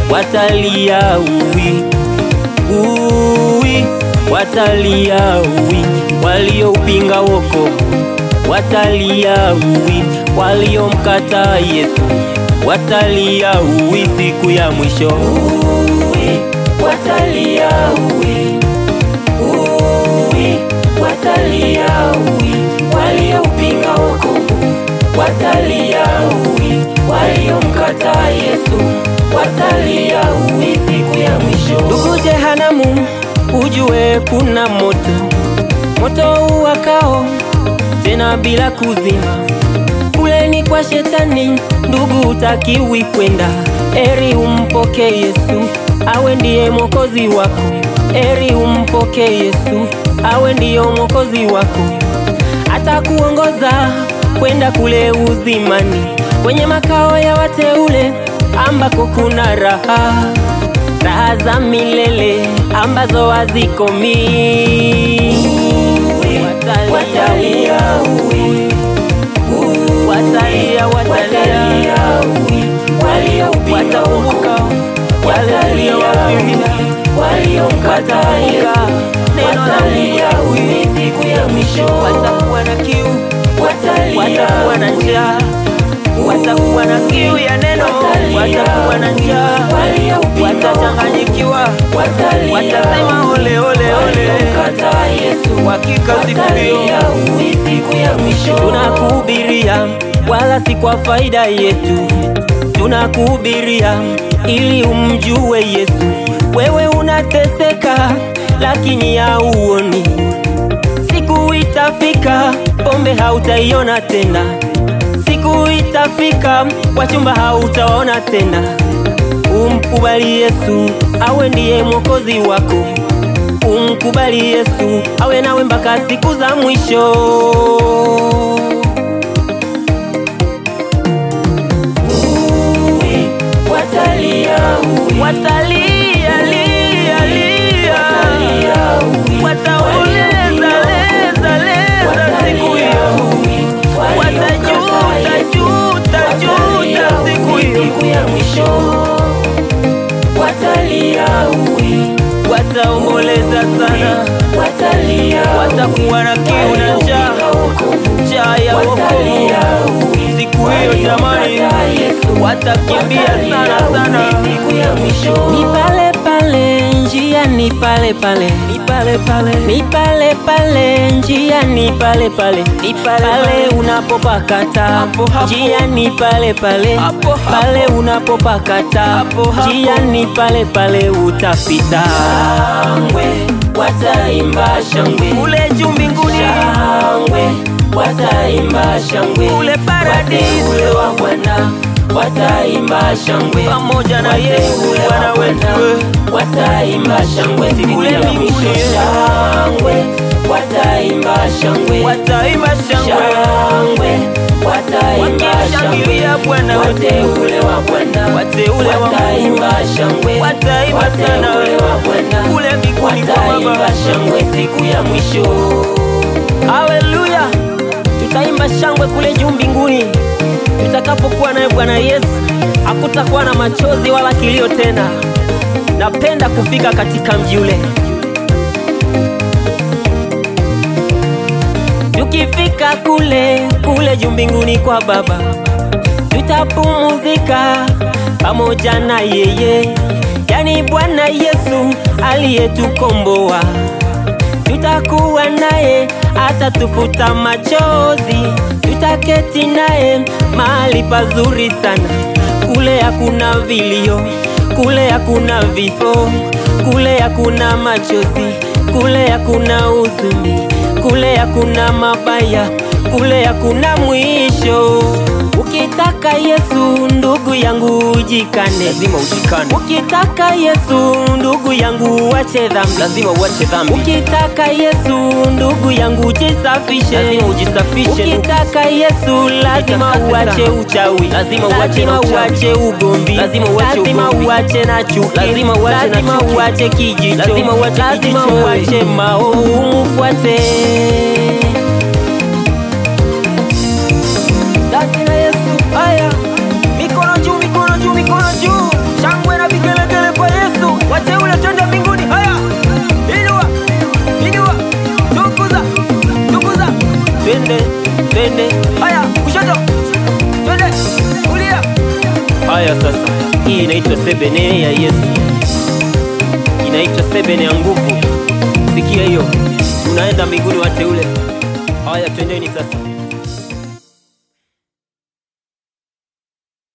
watalia uwi uwi, watalia uwi, walioupinga wokovu watalia uwi, waliomkataa Yesu watalia uwi siku ya mwisho uwi, watalia uwi uwi, watalia uwi, walioupinga wokovu watalia uwi, waliomkataa Yesu watalia uwi siku ya mwisho. Ndugu jehanamu, ujue kuna moto, moto uwakao tena bila kuzima. Kule ni kwa shetani, ndugu, utakiwi kwenda. Eri umpokee Yesu, awe ndiye mwokozi wako. Eri umpokee Yesu, awe ndiyo mwokozi wako. Atakuongoza kwenda kule uzimani, kwenye makao ya wateule ambako kuna raha, raha za milele ambazo hazikomi. Watalia uwi, watalia, watalia, watakumbuka yale uliyowafanyia, waliomkataa Yesu, neno la Mungu siku ya mwisho. Watakuwa na kiu, watakuwa na njaa, watakuwa na kiu ya neno, watakuwa na njaa, watachanganyikiwa, watasema ole ole ole, hakika siku hiyo tunakuhubiria, wala si kwa faida yetu, tunakuhubiria ili umjue Yesu. Wewe unateseka lakini hauoni, siku itafika pombe hautaiona tena, siku itafika wachumba hautaona tena. Umkubali Yesu awe ndiye mwokozi wako, umkubali Yesu awe nawe mpaka siku za mwisho. Watalia lia lia, wataoleza leza leza siku hiyo, watajuta juta juta siku hiyo, wataomboleza sana, watakuwa na kiu na njaa, njaa ya wokovu siku hiyo jamani, watakimbia sana sana. Ni pale pale njia, ni pale pale, ni pale pale, ni pale pale njia, ni pale pale, ni pale pale unapopakata njia, ni pale pale, pale unapopakata njia, ni pale pale utapita. Shangwe, wataimba shangwe kule juu mbinguni, shangwe wataimba shangwe kule paradiso wa Bwana wataimba shangwe pamoja na Yesu Bwana wetu, wataimba shangwe kule mbinguni, shangwe wataimba shangwe, wataimba shangwe, wataimba shangwe Bwana wateule wa Bwana, wateule wa wataimba shangwe, wataimba sana kule mbinguni kwa Baba, shangwe siku ya mwisho. Haleluya! Tutaimba shangwe kule juu mbinguni tutakapokuwa naye Bwana Yesu. Hakutakuwa na machozi wala kilio tena. Napenda kufika katika mji ule. Tukifika kule kule juu mbinguni kwa Baba, tutapumzika pamoja na yeye, yani Bwana Yesu aliyetukomboa tutakuwa naye, atatufuta machozi, tutaketi naye mahali pazuri sana. Kule hakuna vilio, kule hakuna vifo, kule hakuna machozi, kule hakuna huzuni, kule hakuna mabaya, kule hakuna mwisho. Ukitaka Yesu ndugu yangu ujikane, lazima ujikane, ukitaka Yesu ndugu yangu uache dhambi, lazima uache dhambi, ukitaka Yesu ndugu yangu ujisafishe, lazima ujisafishe, ukitaka Yesu lazima Ujitakase uache sana. uchawi, Lazima uache lazima na uchawi. uache ugomvi, Lazima uache lazima ugomvi. uache na chuki, Lazima uache na lazima chuki. uache kijicho, Lazima uache lazima kijicho. uache maovu, umfuate Lazima Yesu. Haya, mikono juu, mikono juu, mikono juu, shangwe na vigelegele. twende twende haya kushoto twende kulia haya sasa hii inaitwa sebene ya yesu inaitwa sebene ya nguvu sikia hiyo unaenda mbinguni wateule haya twendeni sasa